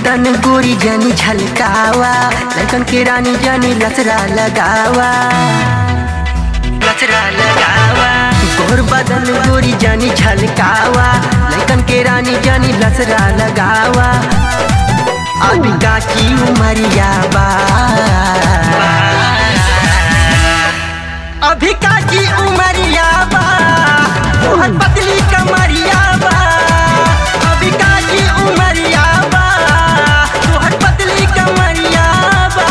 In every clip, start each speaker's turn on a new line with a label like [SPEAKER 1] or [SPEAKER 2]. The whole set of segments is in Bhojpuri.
[SPEAKER 1] बदन गोरी जानी झलकावा लड़कन के रानी जानी लसरा लगावा लसरा लगावा गोर बदन गोरी जानी झलकावा लड़कन के रानी जानी लसरा लगावा अभी काची उमरिया बा अभी काची उमरिया बा तोहर पतली कमरिया बा अभी काची उमरिया बा तोहर पतली कमरिया बा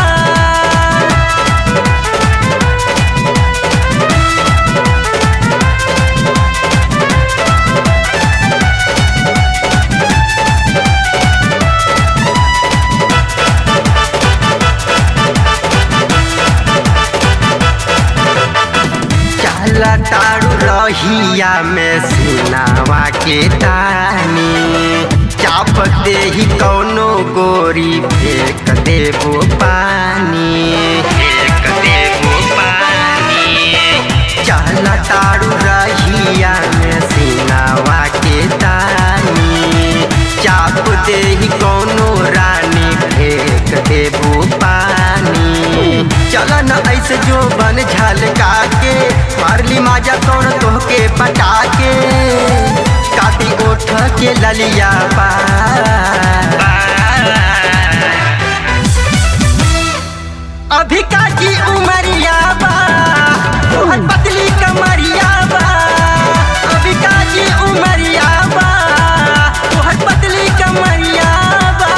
[SPEAKER 1] चला तारू रहिया में सिनावा के तानी चाप दे ही कौनो गोरी फेंक देबो पानी फेंक देबो पानी चला तारू रहिया में सिनावा के तानी चाप दे ही कौनो रानी फेंक देबो पानी चल न ऐसे जो बन झलका के मारली माजा कौन तोहके पटा के काटी ओठ के ललिया पा अभी काची उमरिया बा तोहर पतली कमरिया बा अभी काची उमरिया बा तोहर पतली कमरिया बा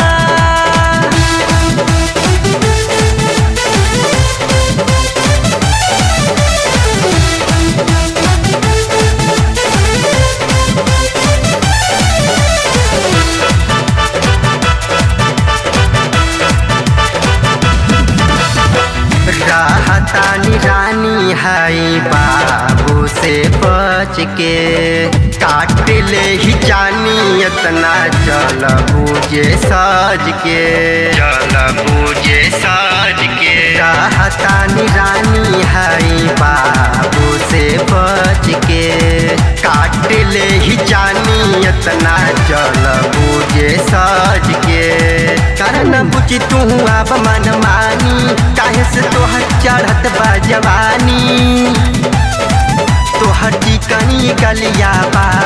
[SPEAKER 1] रहतानी रानी है बाबू से बच के काट ले ही जानी इतना चल बूझे सज के चल बूझे सज के रहतानी रानी है बाबू से बच के काट ले ही जानी इतना चल बूझे सज के करन बुझ तू अब मन मानी काहे से तोहर चढ़त बा जवानी तोहर चिकनी गलिया बा